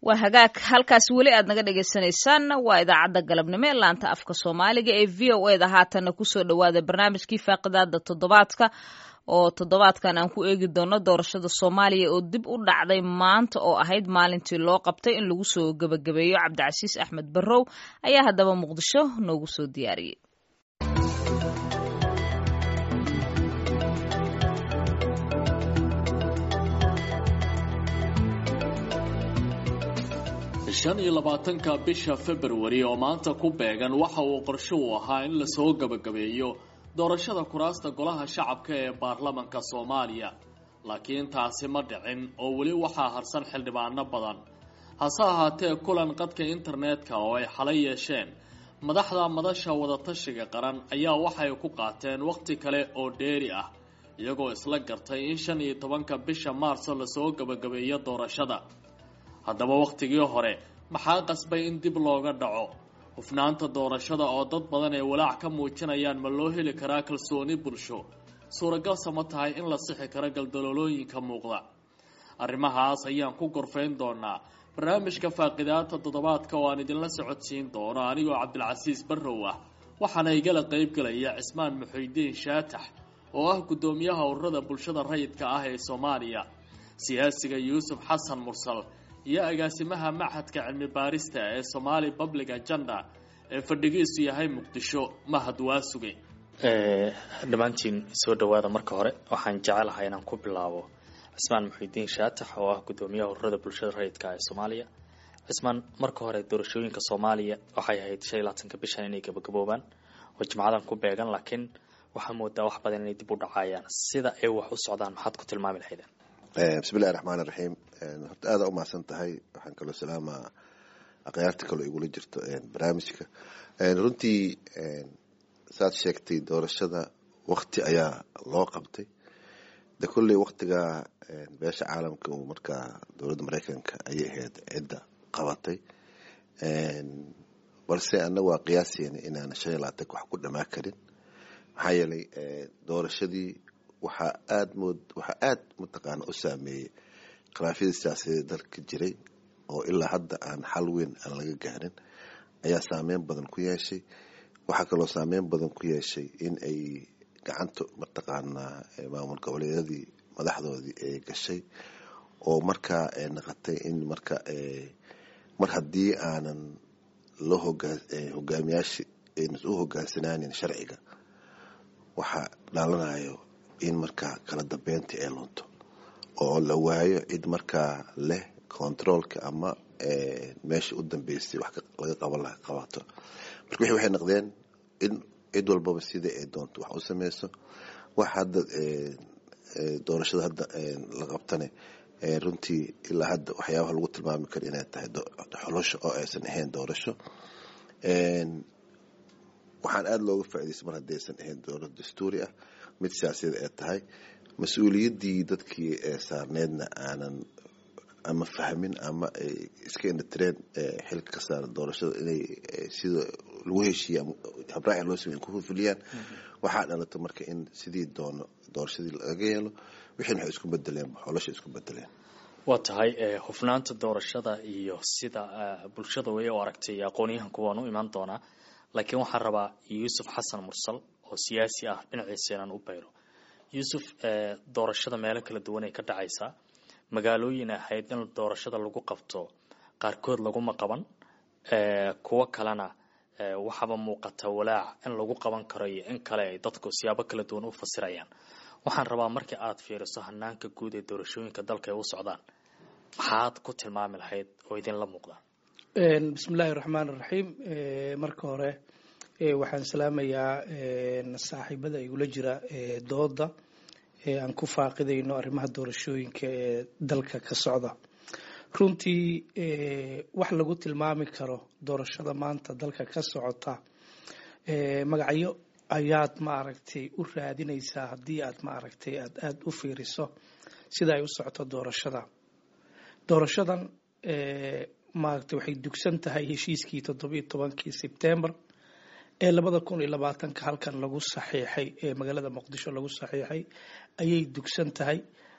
waa hagaag halkaas weli aad naga dhagaysanaysaan waa idaacadda galabnimo ee laanta afka soomaaliga ee v o eda haatanna kusoo dhawaada barnaamijkii faaqidaada toddobaadka oo toddobaadkan aan ku eegi doono doorashada soomaaliya oo dib u dhacday maanta oo ahayd maalintii loo qabtay in lagu soo gebagabeeyo cabdicasiis axmed barrow ayaa haddaba muqdisho noogu soo diyaariyey shan iyo labaatanka bisha februari oo maanta ku beegan waxa uu qorsho u ahaa in lasoo gebagabeeyo doorashada kuraasta golaha shacabka ee baarlamanka soomaaliya laakiin taasi ma dhicin oo weli waxaa harsan xildhibaano badan hase ahaatee kulan qadka internetka oo ay xalay yeesheen madaxda madasha wadatashiga qaran ayaa waxay ku qaateen wakhti kale oo dheeri ah iyagoo isla gartay in shan iyo tobanka bisha maarso lasoo gebagabeeyo doorashada haddaba wakhtigii hore maxaa qasbay in dib looga dhaco hufnaanta doorashada oo dad badan ay walaac ka muujinayaan ma loo heli karaa kalsooni bulsho suuragalsa ma tahay in la sixi karo galdaloolooyinka muuqda arrimahaas ayaan ku gorfayn doonaa barnaamijka faaqidaata toddobaadka oo aan idinla socodsiin doono anigoo cabdilcasiis barrow ah waxaana igala qaybgelaya cismaan muxuudiin shaatax oo ah guddoomiyaha ururada bulshada rayidka ah ee soomaaliya siyaasiga yuusuf xasan mursal iyo agaasimaha machadka cilmi baarista ee somaali public agenda ee fadhigiisu yahay muqdisho mahad waasuge dhammaantiin soo dhawaada marka hore waxaan jecelahay inaan ku bilaabo cismaan muxiudiin shaatax oo ah guddoomiyaha ururada bulshada rayidka ee soomaaliya cismaan marka hore doorashooyinka soomaaliya waxay ahayd shan iyo labaatanka bishan inay gabagaboobaan oo jimcadan ku beegan laakiin waxaa moodaa wax badan inay dib u dhacayaan sida ay wax u socdaan maxaad ku tilmaami lahaydeen bismillahi raxmaan iraxiim horta aada umahadsan tahay waxaan kaloo salaamaa akhyaarta kaloo igula jirto barnaamijka runtii saad sheegtay doorashada wakti ayaa loo qabtay de kolley waktigaa beesha caalamka uu markaa dowladda mareykanka ayay ahayd cidda qabatay balse annaga waa qiyaaseyna inaana shan iyo labaatanka wax ku dhamaa karin maxaa yeelay doorashadii waxaa aad mood waxaa aada mataqaana u saameeyey khilaafyadii siyaasadeed dalka jiray oo ilaa hadda aan xal weyn aan laga gaarin ayaa saameyn badan ku yeeshay waxaa kaloo saameyn badan ku yeeshay in ay gacanta mataqaanaa maamul goboleedyadii madaxdoodii ay gashay oo markaa ay naqotay in marka mar haddii aanan loo hogaa hogaamiyaasha aynan u hogaansanaanin sharciga waxaa dhalanayo in markaa kala dambeyntii ay lunto oo la waayo cid markaa leh controolka ama meesha u dambeysay wax laga qaban laha qabato marka wixii waxay noqdeen in cid walbaba sida ay doonto wax u sameyso wax hadda doorashada hadda la qabtane runtii ilaa hadda waxyaabaha lagu tilmaami karo inay tahay xolosho oo aysan ahayn doorasho waxaan aada looga faa'idaystay mar haddaysan ahayn dowlad dastuuri ah mid siyaasadeed ay tahay mas-uuliyaddii dadkii ee saarneedna aanan ama fahmin ama ay iska indhatireen xilka ka saaran doorashada inay sida lagu heshiiye ama habraaci loo samey ku fulfiliyaan waxaa dhalata marka in sidii doono doorashadii laga yeelo wixiina waxay isku bedeleen xolosha isku bedeleen waa tahay hufnaanta doorashada iyo sida bulshada way u aragtay aqoonyahanku waan u imaan doonaa laakiin waxaan rabaa yuusuf xasan mursal oo siyaasi ah dhinaciisa inaan u bayro yuusuf doorashada meelo kala duwan ay ka dhacaysaa magaalooyin ahayd in doorashada lagu qabto qaarkood laguma qaban kuwo kalena waxaaba muuqata walaac in lagu qaban karo iyo in kale ay dadku siyaabo kala duwan u fasirayaan waxaan rabaa markii aad fiiriso hanaanka guud ee doorashooyinka dalka ay u socdaan maxaad ku tilmaami lahayd oo idinla muuqda bismillahi raxmaan iraxiim marka hore waxaan salaamayaa saaxiibada igula jira dooda aan ku faaqidayno arrimaha doorashooyinka ee dalka ka socda runtii wax lagu tilmaami karo doorashada maanta dalka ka socota magacyo ayaad maaragtay u raadinaysaa haddii aad maaragtay aad aada u fiiriso sida ay u socoto doorashada doorashadan maaragtay waxay dugsan tahay heshiiskii toddobiyo tobankii sebtembar ee labada kun iyo labaatanka halkan lagu saxiixay ee magaalada muqdisho lagu saxiixay ayay dugsan tahay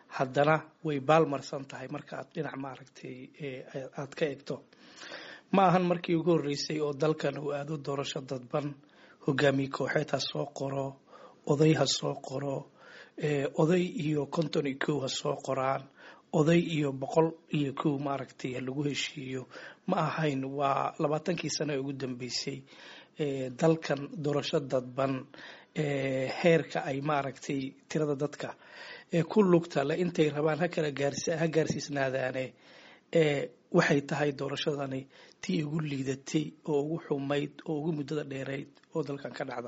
haddana way baalmarsan tahay marka aad dhinac maaragtay aad ka egto ma ahan markii ugu horreysay oo dalkan uu aado doorasho dadban hogaamiye kooxeed ha soo qoro oday ha soo qoro oday iyo konton iyo kow ha soo qoraan oday iyo boqol iyo kow maaragtay lagu heshiiyo ma ahayn waa labaatankii sano ee ugu dambeysay dalkan doorasho dadban heerka ay maaragtay tirada dadka ku lugta le intay rabaan hakala ha gaarsiisnaadaane waxay tahay doorashadani tii ugu liidatay oo ugu xumayd oo ugu muddada dheerayd oo dalkan ka dhacda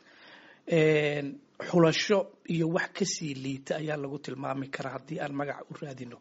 xulasho iyo wax kasii liita ayaa lagu tilmaami karaa haddii aan magac u raadino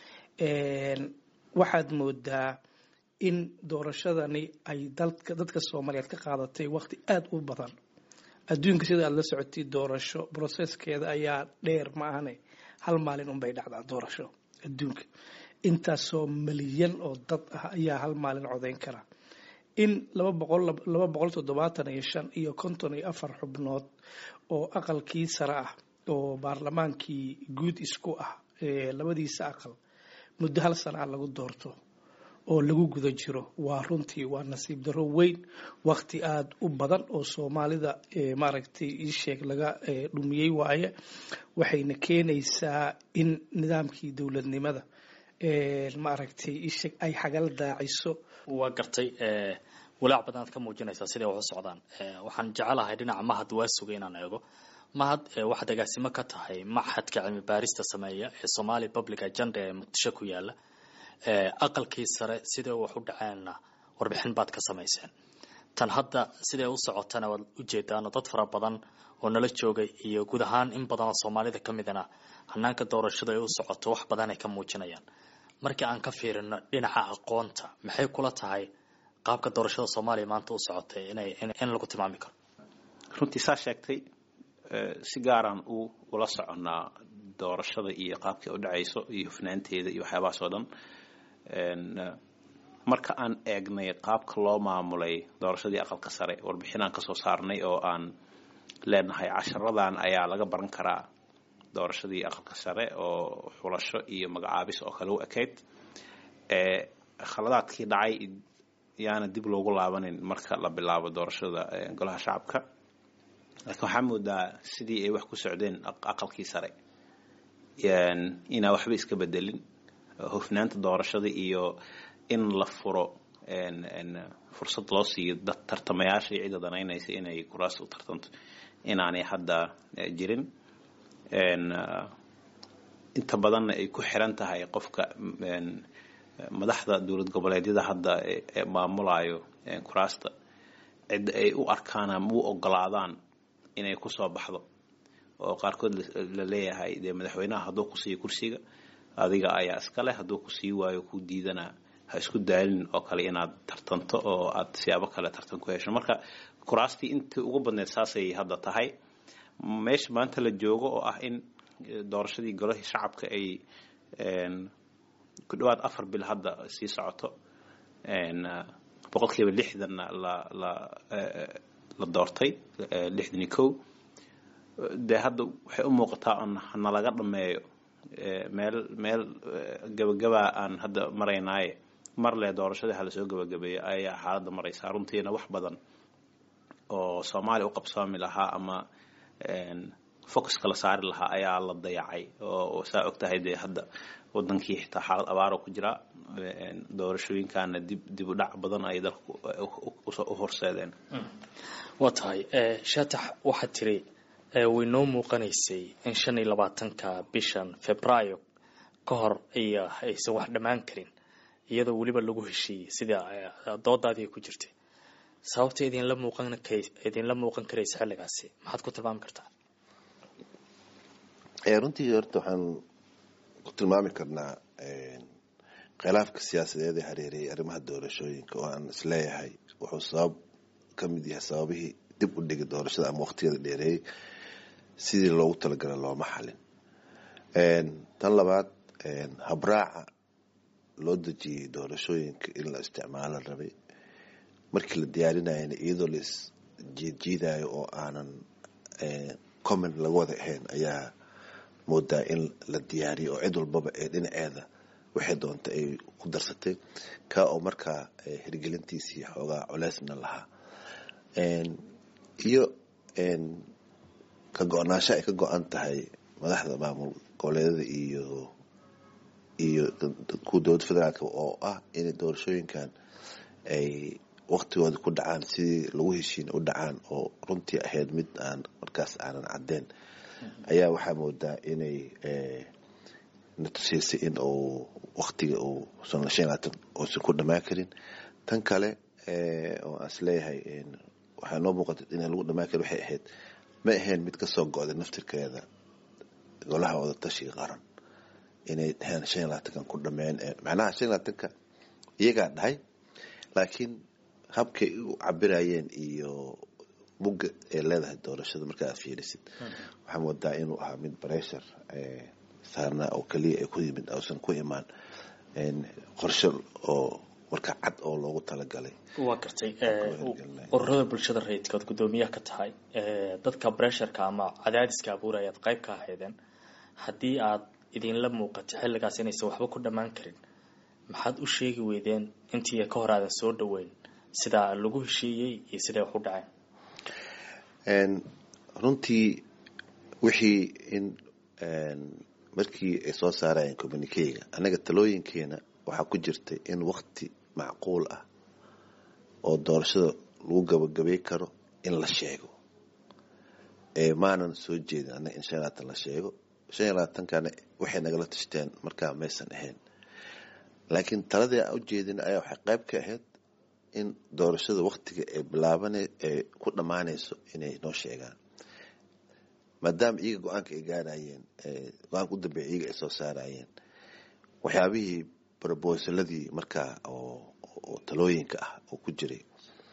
waxaad moodaa in doorashadani ay dadka soomaaliyeed ka qaadatay waqti aada u badan adduunka sida aad la socotay doorasho broseskeeda ayaa dheer ma ahane hal maalin unbay dhacdaa doorasho adduunka intaasoo milyan oo dad ah ayaa hal maalin codayn kara in laba boqol laba boqol toddobaatan iyo shan iyo konton iyo afar xubnood oo aqalkii sare ah oo baarlamaankii guud isku ah labadiisa aqal muddo hal sana a lagu doorto oo lagu guda jiro waa runtii waa nasiib darro weyn waqti aada u badan oo soomaalida maaragtay iisheeg laga dhumiyey waaye waxayna keenaysaa in nidaamkii dowladnimada maaragtay iisheeg ay xagal daaciso waa gartay walaac badan aad ka muujinaysaa siday wax u socdaan waxaan jecelahay dhinaca mahad waa sugay inaan eego mahad waxaad agaasimo ka tahay maxadka cilmi baarista sameeya ee somali public agenda ee muqdisho ku yaala aqalkii sare siday wax u dhaceenna warbixin baad ka samayseen tan hadda siday u socotana waad ujeedaano dad fara badan oo nala joogay iyo guud ahaan in badan oo soomaalida ka midana hanaanka doorashada ay u socoto wax badan ay ka muujinayaan markii aan ka fiirino dhinaca aqoonta maxay kula tahay qaabka doorashada soomaaliya maanta u socotay inay in lagu tilmaami karo runtii saa sheegtay si gaaraan u ula soconnaa doorashada iyo qaabkay u dhacayso iyo hufnaanteeda iyo waxyaabahaas oo dhan marka aan eegnay qaabka loo maamulay doorashadii aqalka sare warbixin aan kasoo saarnay oo aan leenahay casharadan ayaa laga baran karaa doorashadii aqalka sare oo xulasho iyo magacaabis oo kale u ekayd khaladaadkii dhacay yaana dib loogu laabanin marka la bilaabo doorashada golaha shacabka laakiin waxaa moodaa sidii ay wax ku socdeen aqalkii sare inaa waxba iska bedelin hufnaanta doorashada iyo in la furo fursad loo siiyo dad tartamayaasha iyo cidda danaynaysa inay kuraas u tartanto inaanay hadda jirin inta badanna ay ku xiran tahay qofka madaxda dowlad goboleedyada hadda maamulayo kuraasta cidda ay u arkaan ama u ogolaadaan inay kusoo baxdo oo qaarkood la leeyahay dee madaxweynaha hadduu ku siiyo kursiga adiga ayaa iska leh hadduu ku sii waayo ku diidana ha isku daalin oo kale inaad tartanto oo aad siyaabo kale tartan ku hesho marka kuraastii intii ugu badneed saasay hadda tahay meesha maanta la joogo oo ah in doorashadii golahii shacabka ay ku dhawaad afar bil hadda sii socoto boqolkiiba lixdanna la la la doortay lixdan iyo kow dee hadda waxay u muuqataa on nalaga dhameeyo meel meel gabagabaa aan hadda maraynaaye mar le doorashadii halasoo gabagabeeyo ayaa xaaladda maraysaa runtiina wax badan oo soomaaliya u qabsoomi lahaa ama focuska la saari lahaa ayaa la dayacay oo saa og tahay dee hadda wadankii xitaa xaalad abaaro ku jira doorashooyinkaana dib dib u dhac badan ay dalka u horseedeen waa tahay shaatax waxaad tiri way noo muuqanaysay in shan iyo labaatanka bishan februaayo ka hor iyo aysan wax dhammaan karin iyadoo weliba lagu heshiiyey sida doodaadii ku jirtay sababta idinla muuqan idinla muuqan karaysa xilligaasi maxaad ku tilmaami kartaa runtii horta waxaan ku tilmaami karnaa khilaafka siyaasadeed ee hareerayay arrimaha doorashooyinka oo aan isleeyahay wuxuu sabab ka mid yahay sababihii dib u dhigay doorashada ama waqtiyada dheereeyey sidii loogu talagala looma xalin tan labaad habraaca loo dejiyey doorashooyinka in la isticmaalo rabay markii la diyaarinayana iyadoo la is jiidjiidayo oo aanan comment laga wada ahayn ayaa moodaa in la diyaariyo oo cid walbaba ee dhinaceeda waxay doonta ay ku darsatay kaa oo markaa hirgelintiisii xoogaa culeysna lahaa iyo ka go-naansho ay ka go-an tahay madaxda maamul goboleedyada iyo iyo kuwa dowladda federaalk oo ah inay doorashooyinkan ay waktigooda ku dhacaan sidii lagu heshiin u dhacaan oo runtii ahayd mid aan markaas aanan caddeyn ayaa waxaa moodaa inay na tusiisay in uu waktiga uu san shan labaatan uusan ku dhamaan karin tan kale oo aan is leeyahay waxaa noo muuqata inaan lagu dhamaan karin waxay ahayd ma ahayn mid kasoo go-day naftirkeeda golaha wada tashiga qaran inay dhaheen shan iyo labaatankan ku dhameen macnaha shan iyo labaatanka iyagaa dhahay laakiin habkay u cabirayeen iyo mugga ay leedahay doorashada marka aad fiirisid waxaa moodaa inuu ahaa mid bressure saarnaa oo keliya ay ku yimid uusan ku imaan qorshe oo marka cad oo loogu talagalay waa gartay ururada bulshada rayidkood guddoomiyaha ka tahay dadka bressurka ama cadaadiska abuurayaad qayb ka ahaydeen haddii aad idinla muuqato xilligaas inaysan waxba ku dhammaan karin maxaad u sheegi weydeen intii ka hor aadan soo dhaweyn sidaa lagu heshiiyey iyo siday wax u dhaceen runtii wixii in markii ay soo saarayeen communikeyga annaga talooyinkeena waxaa ku jirtay in wakti macquul ah oo doorashada lagu gabagabay karo in la sheego maanan soo jeedin annaga in shan iyo labaatan la sheego shan iyo labaatankana waxay nagala tashteen markaa maysan ahayn laakiin taladii aan ujeedin ayaa waxay qayb ka ahayd in doorashada waktiga ay bilaaban ay ku dhammaanayso inay noo sheegaan maadaama iyaga go-aanka ay gaarayeen go-aanka u dambeeya iyaga ay soo saarayeen waxyaabihii brobosaladii markaa oo talooyinka ah oo ku jiray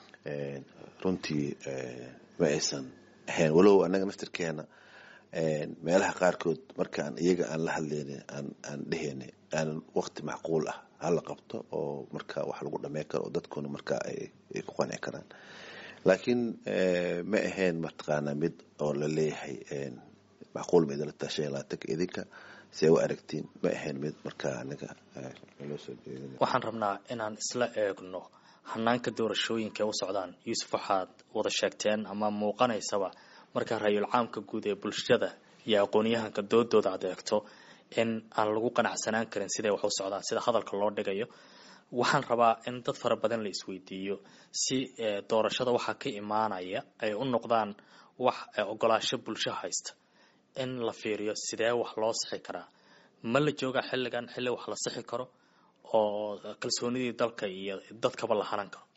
runtii ma aysan ahayn walow annaga naftirkeena meelaha qaarkood markaan iyaga aan la hadlayna aan dheheyna aanan wakti macquul ah hala qabto oo marka wax lagu dhamey karo oo dadkuna markaa ay ku qanci karaan laakiin ma ahayn mataqaanaa mid oo la leeyahay macquul ma idinla tahay shan iyo labaatanka idinka si ay u aragtiin ma ahayn mid markaa anaga loo soo jeedin waxaan rabnaa inaan isla eegno hanaanka doorashooyinka u socdaan yuusuf waxaad wada sheegteen ama muuqanaysaba marka ra-yul caamka guud ee bulshada iyo aqoon-yahanka doodooda aad eegto in aan lagu qanacsanaan karin siday wax u socdaan sida hadalka loo dhigayo waxaan rabaa in dad fara badan la isweydiiyo si doorashada waxaa ka imaanaya ay u noqdaan wax ogolaasho bulsho haysta in la fiiriyo sidee wax loo sixi karaa ma la joogaa xilligan xilli wax la sixi karo oo kalsoonidii dalka iyo dadkaba la hanan karo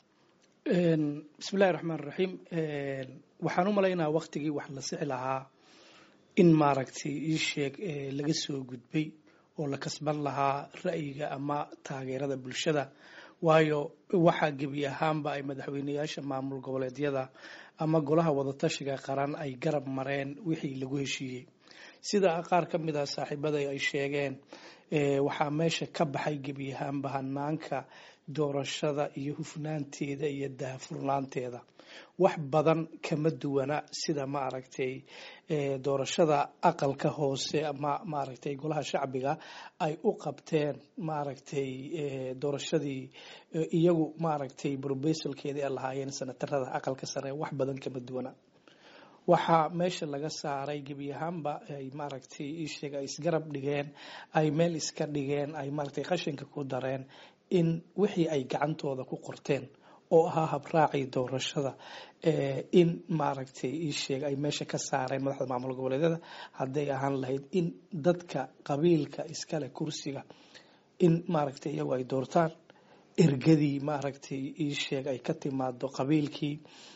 bismillahi raxmaan raxiim waxaan u malaynaa waktigii wax la sixi lahaa in maaragtay ii sheeg laga soo gudbay oo la kasban lahaa ra'yiga ama taageerada bulshada waayo waxaa gebi ahaanba ay madaxweyneyaasha maamul goboleedyada ama golaha wadatashiga qaran ay garab mareen wixii lagu heshiiyey sida qaar ka mid ah saaxiibada ay sheegeen waxaa meesha ka baxay gebi ahaanba hanaanka doorashada iyo hufnaanteeda iyo daahfurnaanteeda wax badan kama duwana sida maaragtay doorashada aqalka hoose ama maaragtay golaha shacbiga ay u qabteen maaragtay doorashadii iyagu maaragtay brobesalkeedii ay lahaayeen sanatarada aqalka sare wax badan kama duwana waxaa meesha laga saaray gebi ahaanba ay maaragtay iisheeg ay isgarab dhigeen ay meel iska dhigeen ay maaragtay qashinka ku dareen in wixii ay gacantooda ku qorteen oo ahaa habraacii doorashada in maaragtay iisheeg ay meesha ka saareen madaxda maamul goboleedyada hadday ahaan lahayd in dadka qabiilka iskale kursiga in maaragtay iyagu ay doortaan ergadii maaragtay iisheeg ay ka timaado qabiilkii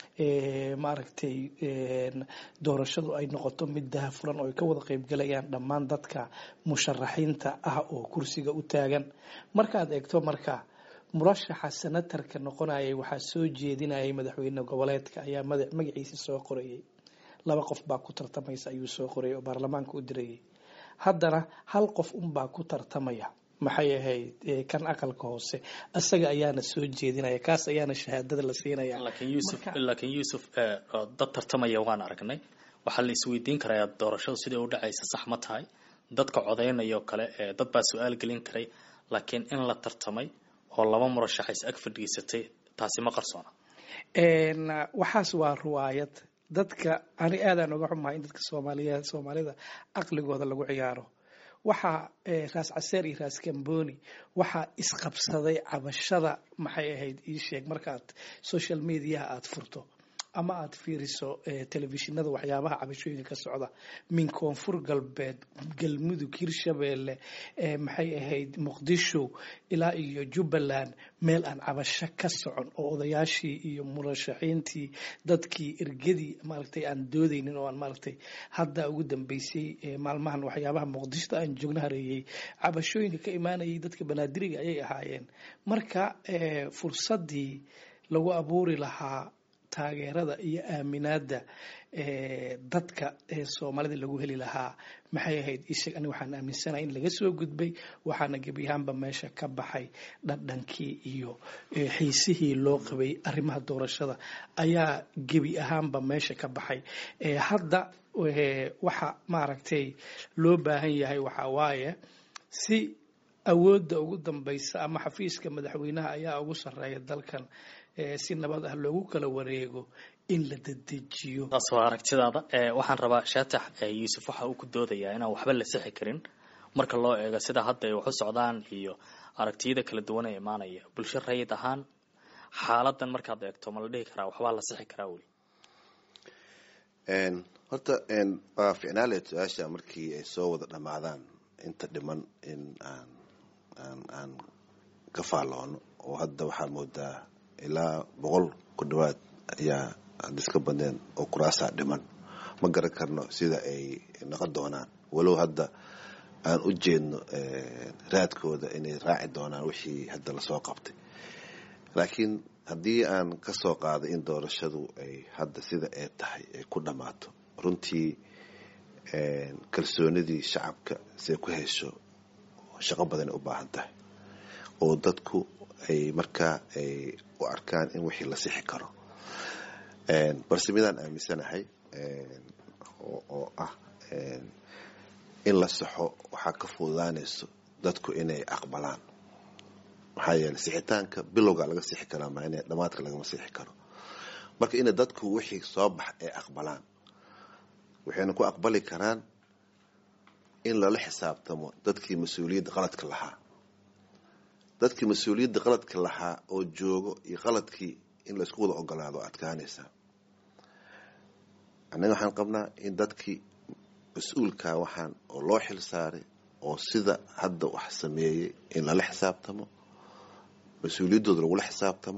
maaragtay doorashadu ay noqoto mid dahafuran oo ay ka wada qeybgalayaan dhammaan dadka musharaxiinta ah oo kursiga u taagan markaad eegto marka murashaxa senatarka noqonayay waxaa soo jeedinayay madaxweyne goboleedka ayaa magaciisa soo qorayay laba qof baa ku tartamaysa ayuu soo qorayay oo baarlamaanka u dirayay haddana hal qof unbaa ku tartamaya maxay ahayd kan aqalka hoose isaga ayaana soo jeedinaya kaas ayaana shahaadada la siinaya laakiin yuusuf laakiin yuusuf dad tartamaya waan aragnay waxaa la isweydiin karayaa doorashadu sidai u dhacaysa sax ma tahay dadka codaynayoo kale dad baa su-aal gelin karay laakiin in la tartamay oo laba murashaxays ag fadhiisatay taasi ma qarsoona waxaas waa ruwaayad dadka ani aadaan uga xumahay in dadka soomaaliya soomaalida aqligooda lagu ciyaaro waxaa raas caseer iyo raas kamboni waxaa isqabsaday cabashada maxay ahayd ii sheeg markaad social mediaha aada furto ama aada fiiriso telefishinada waxyaabaha cabashooyinka ka socda min koonfur galbeed galmudug hirshabeelle maxay ahayd muqdisho ilaa iyo jubbaland meel aan cabasho ka socon oo odayaashii iyo murashaxiintii dadkii ergadii maaragtay aan doodaynin oo aan maaragtay hadda ugu dambeysay maalmahan waxyaabaha muqdisho aan joogna hareeyey cabashooyinka ka imaanayay dadka banaadiriga ayay ahaayeen marka fursadii lagu abuuri lahaa taageerada iyo aaminaada dadka soomaalida lagu heli lahaa maxay ahayd isheg ani waxaan aaminsanahay in laga soo gudbay waxaana gebi ahaanba meesha ka baxay dhadhankii iyo xiisihii loo qabay arrimaha doorashada ayaa gebi ahaanba meesha ka baxay hadda waxa maaragtay loo baahan yahay waxaa waaye si awoodda ugu dambaysa ama xafiiska madaxweynaha ayaa ugu sarreeya dalkan si nabad ah loogu kala wareego in la dedejiyo taas waa aragtidaada waxaan rabaa shaatax yuusuf waxa uu ku doodayaa inaan waxba la sixi karin marka loo eego sida hadda ay wax u socdaan iyo aragtiyada kala duwan ee imaanaya bulsho rayid ahaan xaaladan markaad eegto ma la dhihi karaa waxbaa la sixi karaa weli horta waa ficnaaleed su-aasha markii ay soo wada dhammaadaan inta dhiman in aan aan aan ka faalloono oo hadda waxaa moodaa ilaa boqol ku dhawaad ayaa hadda iska badneen oo kuraasaa dhiman ma garan karno sida ay noqon doonaan walow hadda aan u jeedno raadkooda inay raaci doonaan wixii hadda lasoo qabtay laakiin haddii aan ka soo qaaday in doorashadu ay hadda sida ay tahay ay ku dhammaato runtii kalsoonidii shacabka siay ku hesho shaqo badan ay u baahan tahay oo dadku ay markaa ay u arkaan in wixii la sixi karo balse midaan aaminsanahay oo ah in la saxo waxaa ka fududaanayso dadku inay aqbalaan maxaa yeeley sixitaanka bilowga laga sixi karaa maa in dhamaadka lagama sixi karo marka ina dadku wixii soo bax ay aqbalaan waxayna ku aqbali karaan in lala xisaabtamo dadkii mas-uuliyadda qaladka lahaa dadkii mas-uuliyadda qaladka lahaa oo joogo iyo qaladkii in laysku wada ogolaado adkaanaysaa annaga waxaan qabnaa in dadkii mas-uulkaa waxaan oo loo xil saaray oo sida hadda wax sameeyey in lala xisaabtamo mas-uuliyaddooda lagula xisaabtamo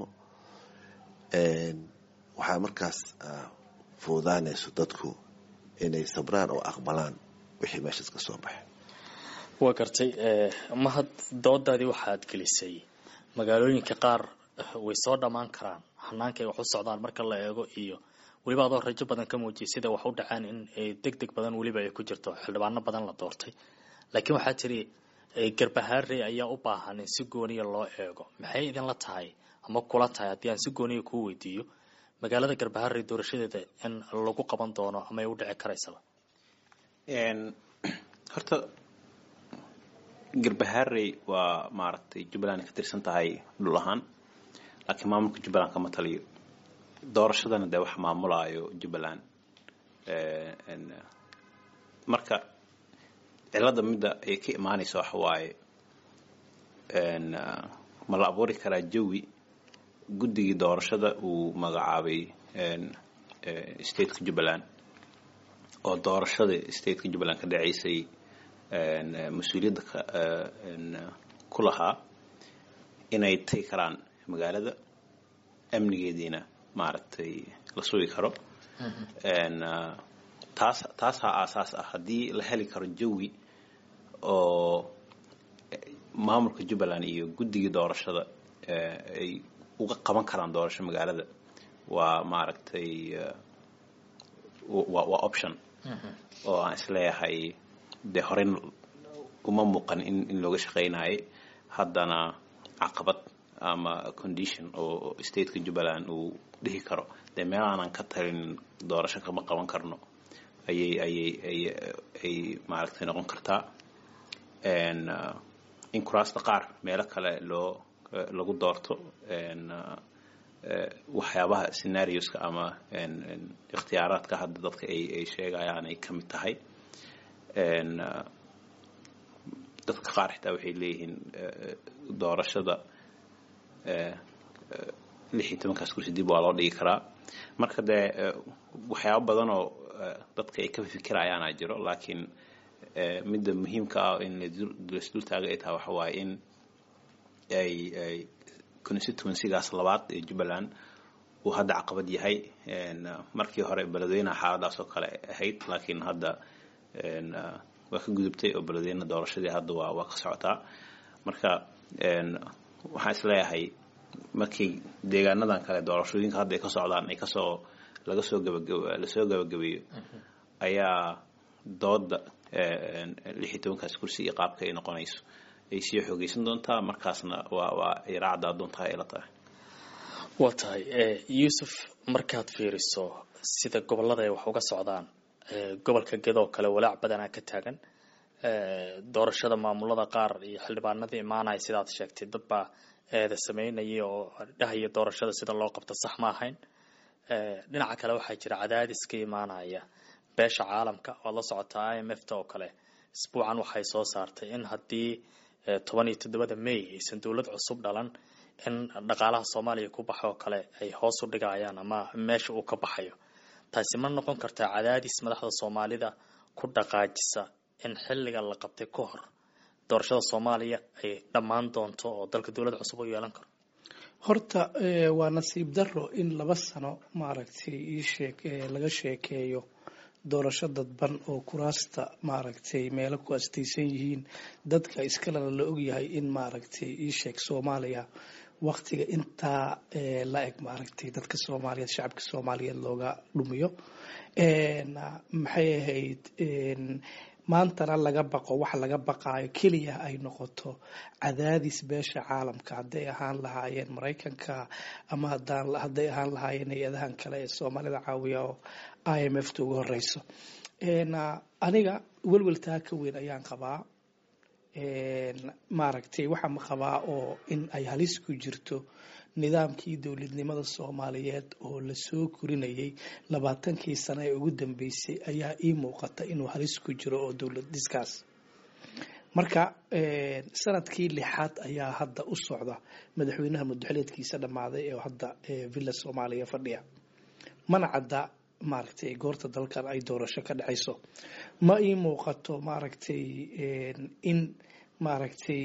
waxaa markaas fuudaanayso dadku inay sabraan oo aqbalaan wixii meeshaas ka soo baxay waa gartay mahad doodaadii waxaad gelisay magaalooyinka qaar way soo dhammaan karaan hanaanka ay wax u socdaan marka la eego iyo weliba adoo rajo badan ka muujiyay sida wax u dhacaan in deg deg badan weliba ay ku jirto xildhibaano badan la doortay laakiin waxaa tiri garbahaarey ayaa u baahan in si gooniya loo eego maxay idinla tahay ama kula tahay haddii aan si gooniya kuu weydiiyo magaalada garbaharey doorashadeeda in lagu qaban doono ama ay u dhici karaysaba horta garbaharey waa maaragtay jubbaland ka tirsan tahay dhul ahaan laakiin maamulka jubbaland kama taliyo doorashadana dee wax maamulaayo jubbaland marka cilada midda ay ka imaanaysa waxa waaye ma la abuuri karaa jawi guddigii doorashada uu magacaabay stateka jubbaland oo doorashada stateka jubbaland ka dhaceysay mas-uuliyadda ku lahaa inay tagi karaan magaalada amnigeediina maaragtay la sugi karo taas taasaa aasaas ah haddii la heli karo jawi oo maamulka jubbaland iyo guddigii doorashada ay uga qaban karaan doorasho magaalada waa maaragtay waa option oo aan isleeyahay dee horey uma muuqan in in looga shaqeynayay haddana caqabad ama condition oo stateka jubbaland uu dhihi karo dee meel aanan ka talin doorasho kama qaban karno ayay ayay ay ay maaragtay noqon kartaa in kuraasta qaar meelo kale loo lagu doorto waxyaabaha scenarioska ama ikhtiyaaraadka hadda dadka ay ay sheegayaan ay ka mid tahay dadka qaar xitaa waxay leeyihiin doorashada lix iyo tobankaas kursi dib waa loo dhigi karaa marka dee waxyaabo badan oo dadka ay ka fikirayaana jiro laakiin midda muhiimka ah in lasdultaaga ay tahay waxa waaye in ay ay constituencygaas labaad ee jubbaland uu hadda caqabad yahay markii hore beledweynaha xaaladaas oo kale ahayd laakiin hadda waa ka gudubtay oo beledweyne doorashadii hadda waa waa ka socotaa marka waxaan isleeyahay markii deegaanadan kale doorashooyinka hadda ay ka socdaan ay kasoo laga soo gabagab lasoo gabagabeeyo ayaa dooda lix iyo tobankaas kursi iyo qaabka ay noqonayso ay sii xoogeysan doontaa markaasna waa waa ay raacdaa doontaa ay la tahay waa tahay yuusuf markaad fiiriso sida gobolada ay wax uga socdaan gobolka gedoo kale walaac badanaa ka taagan doorashada maamulada qaar iyo xildhibaanadii imaanaya sidaad sheegtay dad baa eeda sameynaya oo dhahaya doorashada sida loo qabto sax ma ahayn dhinaca kale waxaa jira cadaadis ka imaanaya beesha caalamka waad la socotaa i m f ta oo kale isbuucan waxay soo saartay in haddii toban iyo toddobada may aysan dowlad cusub dhalan in dhaqaalaha soomaaliya ku baxa oo kale ay hoos u dhigayaan ama meesha uu ka baxayo taasi ma noqon kartaa cadaadis madaxda soomaalida ku dhaqaajisa in xilliga la qabtay ka hor doorashada soomaaliya ay dhammaan doonto oo dalka dowlad cusub u yeelan karo horta waa nasiib daro in laba sano maaragtay iisheeg laga sheekeeyo doorasho dadban oo kuraasta maaragtay meelo ku astaysan yihiin dadka iskalena la ogyahay in maaragtay iisheeg soomaaliya waktiga intaa la eg maaragtay dadka soomaaliyeed shacabka soomaaliyeed looga dhumiyo maxay ahayd maantana laga baqo wax laga baqaayo keliya ay noqoto cadaadis beesha caalamka hadday ahaan lahaayeen maraykanka ama hadday ahaan lahaayeen hay-adahan kale ee soomaalida caawiya oo i m f ta ugu horeyso aniga welweltaa ka weyn ayaan qabaa maaragtay waxaa ma qabaa oo in ay halis ku jirto nidaamkii dowladnimada soomaaliyeed oo lasoo korinayay labaatankii sano ee ugu dambeysay ayaa ii muuqata inuu halis ku jiro oo dowlad dhiskaas marka sanadkii lixaad ayaa hadda u socda madaxweynaha mudaxileedkiisa dhammaaday ee hadda villa soomaaliya fadhiya mana cadda maaragtay goorta dalkan ay doorasho ka dhacayso ma ii muuqato maaragtay in maaragtay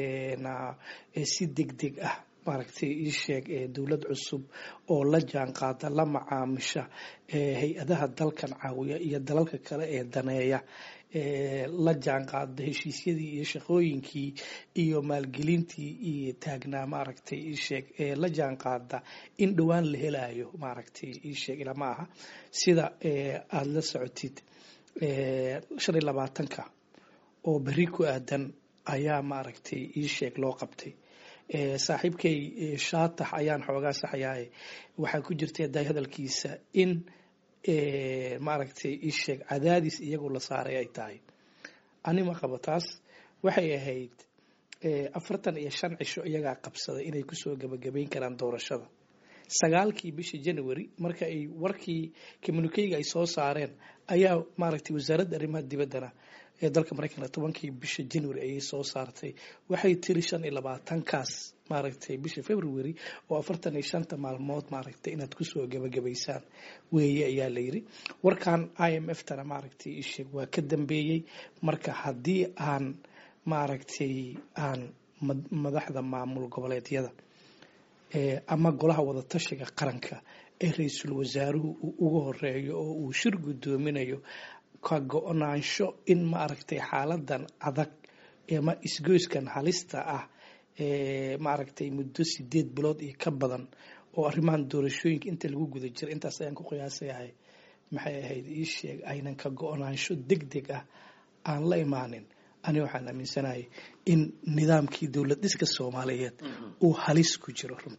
si deg deg ah maaragtay ii sheeg dowlad cusub oo la jaan qaada la macaamisha hay-adaha dalkan caawiya iyo dalalka kale ee daneeya la jaan qaada heshiisyadii iyo shaqooyinkii iyo maalgelintii iyo taagnaa maaragtay ii sheeg la jaan qaada in dhowaan la helayo maaragtay ii sheeg ilama aha sida aada la socotid shan iyo labaatanka oo berri ku aadan ayaa maaragtay ii sheeg loo qabtay saaxiibkay shaatax ayaan xoogaa saxayaaye waxaa ku jirta daay hadalkiisa in maaragtay ii sheeg cadaadis iyagu la saaray ay tahay ani ma qabo taas waxay ahayd afartan iyo shan cisho iyagaa qabsaday inay kusoo gebagabayn karaan doorashada sagaalkii bishii january marka ay warkii communikeyga ay soo saareen ayaa maaragtay wasaaradda arrimaha dibaddana ee dalka maraykanka tobankii bisha january ayay soo saartay waxay tiri shan iyo labaatankaas maaragtay bisha february oo afartan iyo shanta maalmood maaragtay inaad kusoo gebagabaysaan weeye ayaa la yiri warkan i m f tana maaragtay isheeg waa ka dambeeyey marka haddii aan maaragtay aan madaxda maamul goboleedyada ama golaha wadatashiga qaranka ee ra-iisul wasaaruhu uu uga horeeyo oo uu shir guddoominayo ka go-naansho in maaragtay xaaladan adag ama isgoyskan halista ah maaragtay muddo sideed bilood iyo ka badan oo arrimahan doorashooyinka inta lagu guda jira intaas ayaan ku qiyaasayahay maxay ahayd ii sheeg aynan ka go-naansho deg deg ah aan la imaanin ani waxaan aaminsanahay in nidaamkii dowlad dhiska soomaaliyeed uu halis ku jiro runtii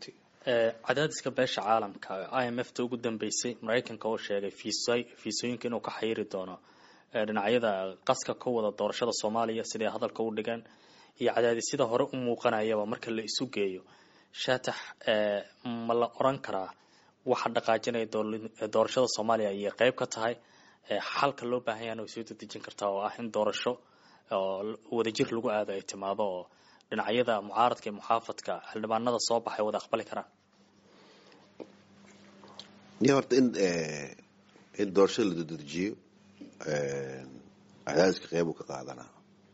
cadaadiska beesha caalamka i m f ta ugu dambeysay maraykanka oo sheegay fiisooyinka inuu ka xayiri doono dhinacyada qaska ka wada doorashada soomaaliya siday hadalka u dhigeen iyo cadaadisyada hore u muuqanayaba marka la isu geeyo shaatax ma la oran karaa waxa dhaqaajinaya doorashada soomaaliya ayay qeyb ka tahay xalka loo baahan yahana way soo dedejin kartaa oo ah in doorasho oo wadajir lagu aado ay timaado oo dhinacyada mucaaradka iyo muxaafadka xildhibaanada soo baxay wada aqbali karaan ya horta in in doorashada la dedejiyo cadaadiska qeybu ka qaadanaa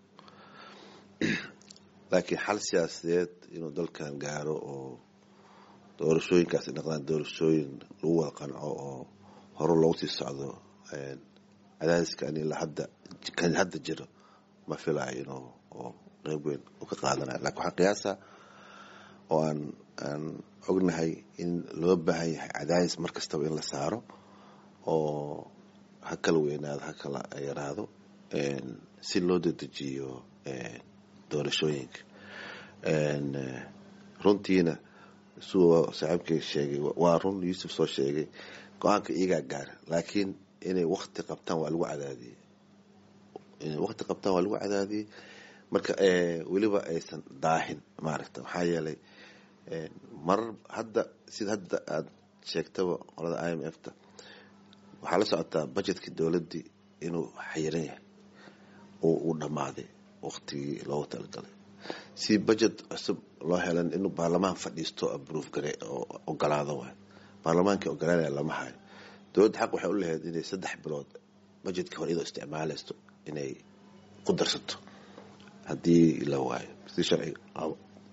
laakiin xal siyaasadeed inuu dalkan gaaro oo doorashooyinkaas ay noqdaan doorashooyin lagu wada qanco oo hore loogu sii socdo cadaadiska ani hadda kan hadda jiro ma filayo inuu oo qeyb weyn u ka qaadanayo lakin waxaan qiyaasa oo aan aan ognahay in loo baahan yahay cadaadis mar kastaba in la saaro oo ha kala weynaado ha kala yaraado si loo dedejiyo doorashooyinka runtiina suu saaxiibkay sheegay waa run yuusuf soo sheegay go-aanka iyagaa gaara laakiin inay wakti qabtaan waa lagu cadaadiyey inay wakti qabtaan waa lagu cadaadiyey marka weliba aysan daahin maaragta maxaa yeelay marar hadda sida hadda aada sheegtaba qolada i m f ta waxaa la socotaa budgetkii dowladdii inuu xayiran yahay oo uu dhammaaday waktigii loogu talagalay si budget cusub loo helan inuu baarlamaan fadhiisto aprove gare oo ogolaado waay baarlamaankii ogolaanaya lama hayo dowladda xaq waxay u lahayd inay saddex bilood budgetka hore iyadoo isticmaalaysto inay ku darsato haddii la waayo si sharciga qabo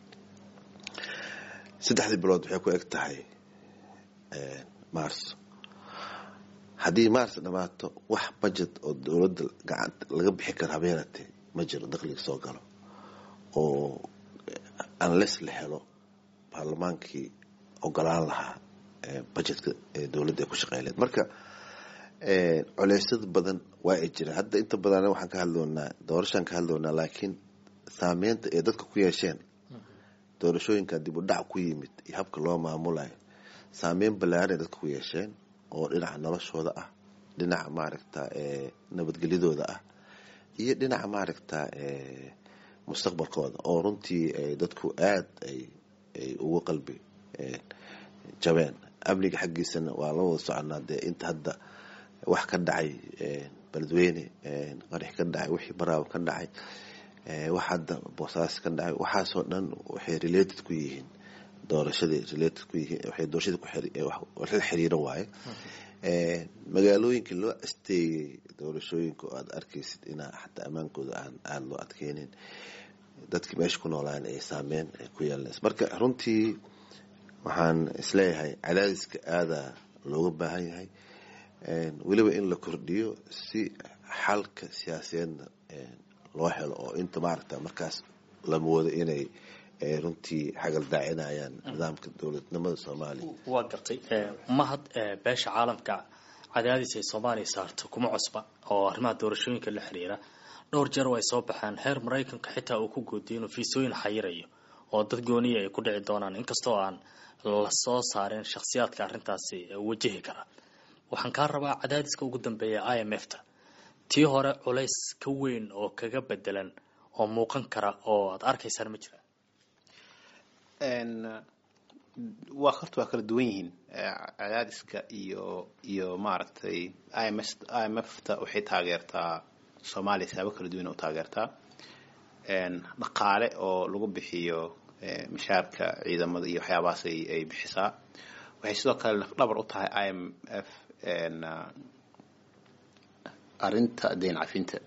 saddexdii bilood waxay ku eg tahay marso haddii mars dhammaato wax budget oo dowladda gacanta laga bixi karo habeenatee ma jiro dakhliga soo galo oo unless la helo baarlamaankii ogolaan lahaa budgetka dowladda ay ku shaqeyleed marka culeysyada badan waa ay jiraan hadda inta badan waxaan ka hadloonaa doorashaan ka hadloonaa laakiin saameynta ay dadka ku yeesheen doorashooyinka dib u dhac ku yimid iyo habka loo maamulayo saameyn ballaaran ay dadka ku yeesheen oo dhinaca noloshooda ah dhinaca maaragta nabadgelyadooda ah iyo dhinaca maaragta mustaqbalkooda oo runtii dadku aada ay ay ugu qalbi jabeen amniga xaggiisana waa la wada soconaa dee inta hadda wax ka dhacay beledweyne qarax ka dhacay wixii baraaba ka dhacay wax hadda boosaas ka dhacay waxaasoo dhan waxay related ku yihiin doorashadii related ku yihiin waxay doorashadii ku la xiriiro waaye magaalooyinkii loo asteeyey doorashooyinka oo aada arkaysid inaa xataa ammaankooda aan aada loo adkeynin dadkii meesha ku noolaan ay saameyn ay ku yeelanaysa marka runtii waxaan isleeyahay cadaadiska aada looga baahan yahay weliba in la kordhiyo si xalka siyaasadeedna loo helo oo inta maaragta markaas la moodo inay runtii xagal daacinayaan nidaamka dowladnimada soomaaliya waa gartay mahad beesha caalamka cadaadis ay soomaaliya saarto kuma cusba oo arrimaha doorashooyinka la xiriira dhowr jeer oo ay soo baxaan heer maraykanka xitaa uu ku goodiyo inuu fiisooyin xayirayo oo dad gooniya ay ku dhici doonaan inkastoo aan la soo saarin shakhsiyaadka arrintaasi wajahi kara waxaan kaa rabaa cadaadiska ugu dambeeya i m f ta tii hore culays ka weyn oo kaga bedelan oo muuqan kara oo aad arkaysaan ma jira waa horta waa kala duwan yihiin cadaadiska iyo iyo maaragtay i m i m f ta waxay taageertaa soomaaliya siyaabo kala duwan u taageertaa dhaqaale oo lagu bixiyo mishaarka ciidamada iyo waxyaabahaas ay ay bixisaa waxay sidoo kale lafdhabar u tahay i m f arrinta deyn cafinta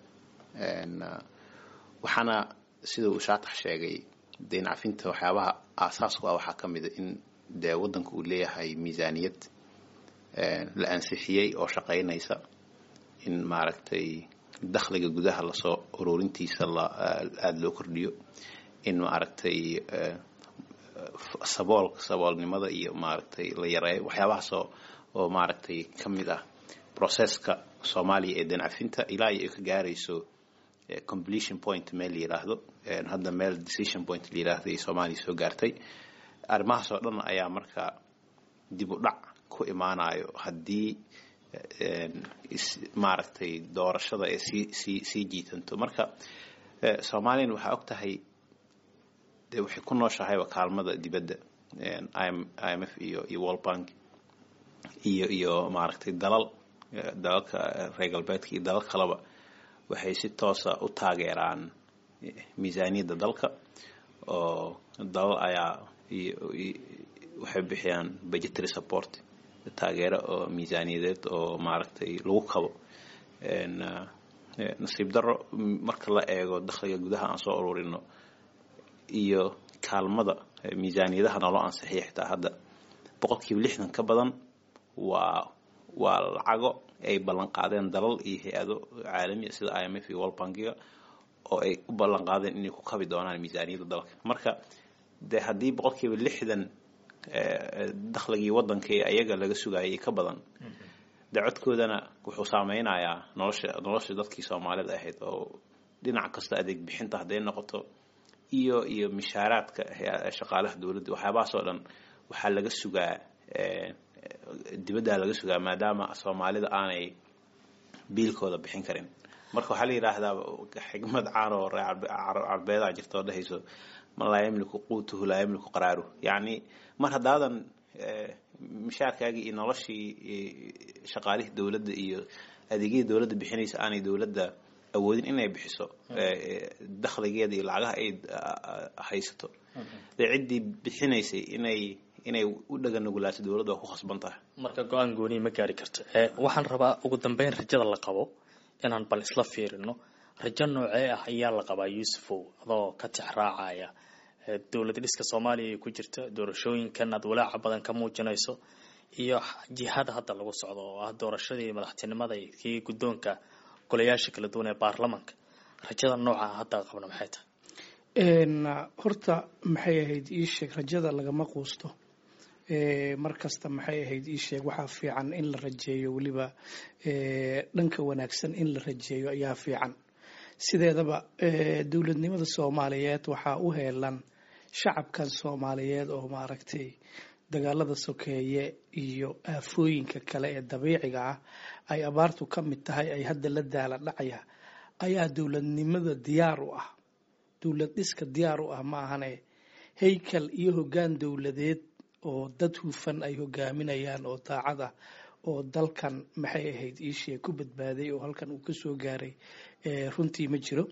waxaana sida uu shaatax sheegay deyn cafinta waxyaabaha aasaasku ah waxaa ka mida in dee waddanka uu leeyahay miisaaniyad la ansixiyey oo shaqaynaysa in maaragtay dakhliga gudaha lasoo ururintiisa la aada loo kordhiyo in maaragtay sabool saboolnimada iyo maaragtay la yareeyo waxyaabahaasoo oo maaragtay ka mid ah processka soomaaliya ee deyn cafinta ilaa iyo ay ka gaarayso completion point meel la yiraahdo hadda meel decision point la yiraahdo ay soomaaliya soo gaartay arrimahaas oo dhan ayaa marka dib u dhac ku imaanayo haddii maaragtay doorashada ee sii sii sii jiitanto marka soomaaliyana waxaa og tahay dee waxay ku nooshahayba kaalmada dibadda i m f iyo iyo world bank iyo iyo maaragtay dalal dalalka reer galbeedka iyo dalal kaleba waxay si toosa u taageeraan miisaaniyadda dalka oo dalal ayaa waxay bixiyaan budgetary support taageero oo miisaaniyadeed oo maaragtay lagu kabo nasiib daro marka la eego dakhliga gudaha aan soo ururino iyo kaalmada miisaaniyadaha naloo ansixiya xitaa hadda boqol kiiba lixdan ka badan waa waa lacago ay ballan qaadeen dalal iyo hay-ado caalamiya sida i m f iyo world bankiga oo ay u ballan qaadeen inay ku kabi doonaan miisaaniyadda dalka marka dee haddii boqol kiiba lixdan dakhligii waddanka ee ayaga laga sugayay ka badan dee codkoodana wuxuu saameynayaa nolosha nolosha dadkii soomaalida ahayd oo dhinac kasta adeeg bixinta hadday noqoto iyo iyo mishaaraadka shaqaalaha dowladda waxyaabahaas oo dhan waxaa laga sugaa dibaddaa laga sugaa maadaama soomaalida aanay biilkooda bixin karin marka waxaa la yidhaahdaa xigmad caan oo ree carbeedaa jirta oo dhehayso man laa yamliku quutuhu laa yamliku qaraaruhu yacni mar haddaadan mishaarkaagii iyo noloshii shaqaalihii dowladda iyo adeegyadii dowladda bixinaysa aanay dowladda awoodin inay bixiso dakhligeeda iyo lacagaha ay haysato dee ciddii bixinaysay inay inay u dhaganugulaato dowladda waa ku khasban tahay marka go-aan gooniya ma gaari karto waxaan rabaa ugu dambeyn rajada la qabo inaan bal isla fiirino rajo noocee ah ayaa la qabaa yuusufow adoo ka tix raacaya dowlad dhiska soomaaliya ay ku jirta doorashooyinkan aad walaaca badan ka muujinayso iyo jihada hadda lagu socdo oo ah doorashadii madaxtinimada kii guddoonka golayaasha kala duwan ee baarlamanka rajada nooca hadda qabna maxay tahay horta maxay ahayd ii sheeg rajada lagama quusto mar kasta maxay ahayd ii sheeg waxaa fiican in la rajeeyo weliba dhanka wanaagsan in la rajeeyo ayaa fiican sideedaba dowladnimada soomaaliyeed waxaa u heelan shacabkan soomaaliyeed oo maaragtay dagaalada sokeeye iyo aafooyinka kale ee dabiiciga ah ay abaartu ka mid tahay ay hadda la daala dhacaya ayaa dowladnimada diyaar u ah dowlad dhiska diyaar u ah ma ahane haykal iyo hoggaan dowladeed oo dad hufan ay hogaaminayaan oo daacad ah oo dalkan maxay ahayd iishee ku badbaaday oo halkan uu kasoo gaaray runtii ma jiro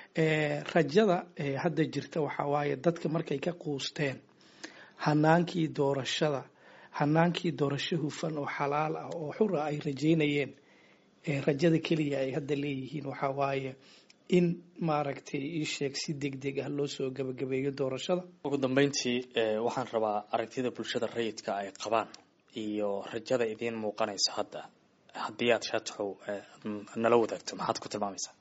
rajada hadda jirta waxaa waaye dadka markay ka quusteen hanaankii doorashada hanaankii doorasho hufan oo xalaal ah oo xura ay rajeynayeen rajada keliya ay hadda leeyihiin waxaa waaye in maaragtay ii sheeg si deg deg ah loo soo gabagabeeyo doorashada ugu dambeyntii waxaan rabaa aragtida bulshada rayidka ay qabaan iyo rajada idiin muuqanaysa hadda haddii aad shaataxow nala wadaagto maxaad ku tilmaamaysaa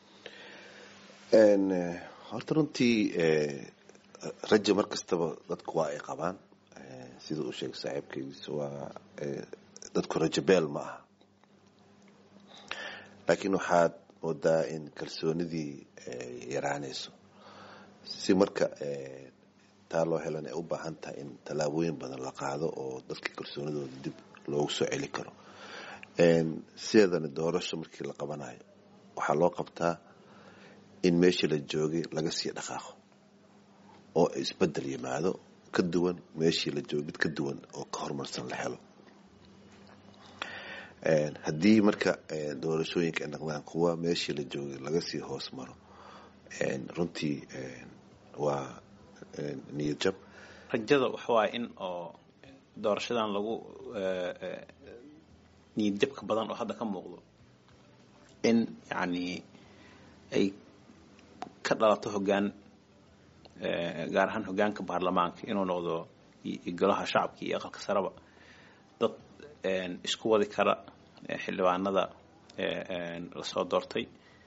horta runtii raja mar kastaba dadku waa ay qabaan sida uu sheegay saaxiibkaygiis waa dadku rajo beel ma aha laakiin waxaad moodaa in kalsoonidii yaraanayso si marka taa loo helan ay u baahan tahay in tallaabooyin badan la qaado oo dadka kalsoonidooda dib loogu soo celi karo sideedana doorasho markii la qabanayo waxaa loo qabtaa in meeshii la joogay laga sii dhaqaaqo oo isbedel yimaado ka duwan meeshii la joogay mid ka duwan oo ka horumarsan la helo haddii marka doorashooyinka ay noqdaan kuwa meeshii la joogay laga sii hoos maro runtii waa niyad jab rajada waxa waaye in oo doorashadan lagu niyad jabka badan oo hadda ka muuqdo in yacni ay ka dhalato hoggaan gaar ahaan hoggaanka baarlamaanka inuu noqdo golaha shacabka iyo aqalka sareba dad isku wadi kara xildhibaanada lasoo doortay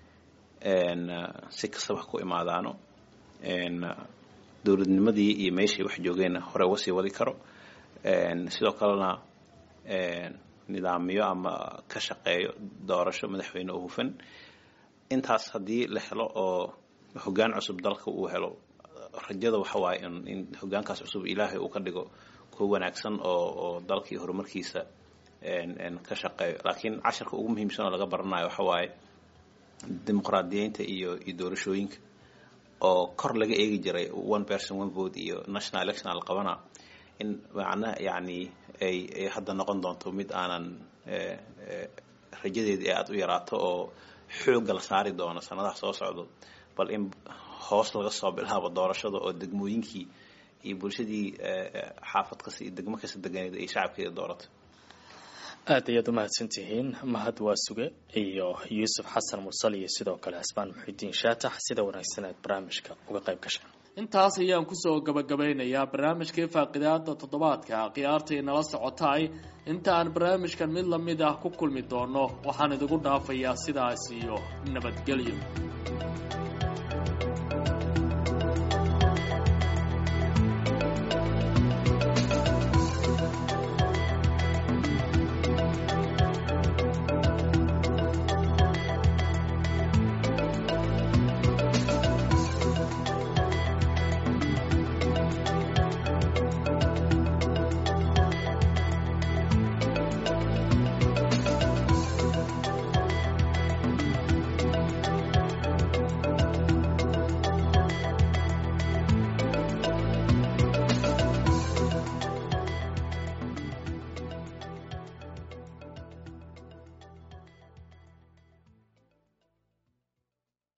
si kastaba ha ku imaadaano dowladnimadii iyo meeshii wax joogeenna hore uga sii wadi karo sidoo kalena nidaamiyo ama ka shaqeeyo doorasho madaxweyne oo hufan intaas haddii la helo oo hoggaan cusub dalka uu helo rajada waxa waaye in in hogaankaas cusub ilaahay uu ka dhigo kuwa wanaagsan oo oo dalkii horumarkiisa ka shaqeeyo laakiin casharka ugu muhiimsan oo laga baranayo waxa waaye dimuqraadiyeynta iyo iyo doorashooyinka oo kor laga eegi jiray one person one vote iyo national election la qabana in macnaha yacni ay ay hadda noqon doonto mid aanan rajadeedii aada u yaraato oo xoogga la saari doono sanadaha soo socdo bal in hoos laga soo bilaabo doorashada oo degmooyinkii iyo bulshadii xaafad kasta iyo degmo kasta deganeed ay shacabkeeda doorato aad ayaad umahadsan tihiin mahad waa suge iyo yuusuf xasan mursal iyo sidoo kale xisbaan muxidiin shaatax sida wanaagsan aad barnaamijka uga qayb gasheen intaas ayaan kusoo gabagabeynayaa barnaamijkii faaqidaada toddobaadka khiyaartii nala socotaay inta aan barnaamijkan mid lamid ah ku kulmi doono waxaan idigu dhaafayaa sidaas iyo nabadgelyo